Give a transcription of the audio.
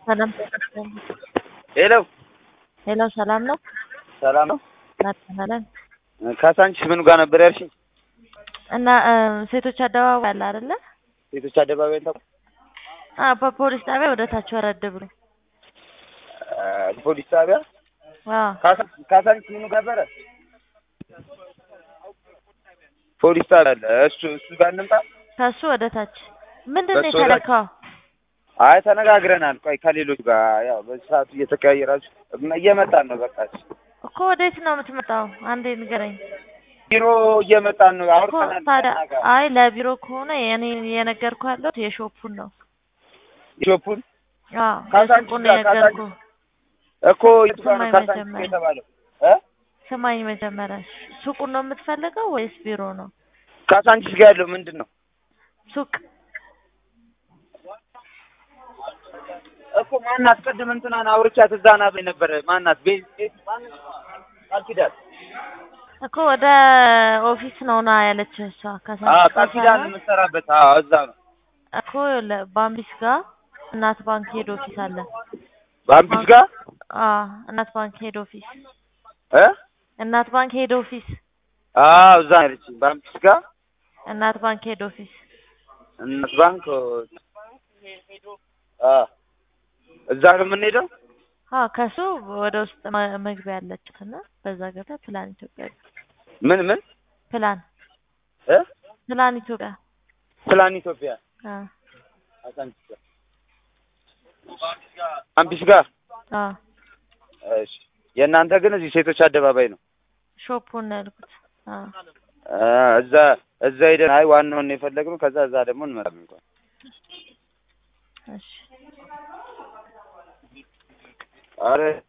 ሰላም ሄሎ ሄሎ፣ ሰላም ነው? ሰላም ነው። ናትናለን ካሳንቺስ ምኑ ጋር ነበር ያልሽኝ? እና ሴቶች አደባባይ አለ አይደለ? ሴቶች አደባባይ ነው። አ በፖሊስ ጣቢያ ወደ ታች ወረድ ብሎ ፖሊስ ጣቢያ አዎ፣ ካሳንቺስ ምኑ ጋር ነበረ? ፖሊስ ጣቢያ አለ። እሱ እሱ ጋር እንምጣ። ከሱ ወደ ታች ምንድን ነው ከሱ ወደ- የተለካው? አይ ተነጋግረናል። ቆይ ከሌሎች ጋር ያው በዚህ ሰዓቱ እየተቀያየራችሁ እየመጣን ነው። በቃ እኮ ወዴት ነው የምትመጣው? አንዴ ንገረኝ ቢሮ እየመጣን ነው። እኮ አውርተናል። ታዲያ። ከእኛ ጋር። አይ ለቢሮ ከሆነ እኔ የነገርኩህ ያለሁት የሾፑን ነው። ሾፑን አዎ ካሳንቺስ የሱቁን ጋር የነገርኩህ። እኮ የቱ ጋር ነው ስማኝ ካሳንቺስ መጀመሪያ። የተባለው? እ ስማኝ መጀመሪያ ሱቁን ነው የምትፈልገው ወይስ ቢሮ ነው? ካሳንቺስ ጋር ያለው ምንድን ነው? ሱቅ እኮ ማናት? ቅድም እንትናን አውርቻት እዛ ና በይ ነበረ። ማናት? ቤት ቤት ማናት? ቃል ኪዳን እኮ ወደ ኦፊስ ነው ና ያለች እሷ አዎ፣ ከሳንቺስ ቃል ኪዳን ሳይሆን የምትሰራበት አዎ፣ እዛ ነው። እኮ ለ- ባምቢስ ጋር እናት ባንክ ሄድ ኦፊስ አለ። ባምቢስ ጋር አዎ እናት ባንክ ሄድ ኦፊስ እ እናት ባንክ ሄድ ኦፊስ አዎ፣ እዛ ነው ያለችኝ። ባምቢስ ጋር እናት ባንክ ሄድ ኦፊስ እናት ባንክ አ እዛ ነው የምንሄደው። አዎ ከሱ ወደ ውስጥ መ- መግቢያ ያለችት እና በዛ ገብተህ ፕላን ኢትዮጵያ ምን ምን ፕላን እ ፕላን ኢትዮጵያ ፕላን ኢትዮጵያ አዎ ካሳንቺስ ጋር ባምቢስ ጋር አዎ እሺ። የእናንተ ግን እዚህ ሴቶች አደባባይ ነው። ሾፑን ነው ያልኩት። አዎ አ እዛ እዛ ሄደን አይ ዋናውን ነው የፈለግነው። ከዛ እዛ ደግሞ እንመጣለን እንኳን እሺ አረ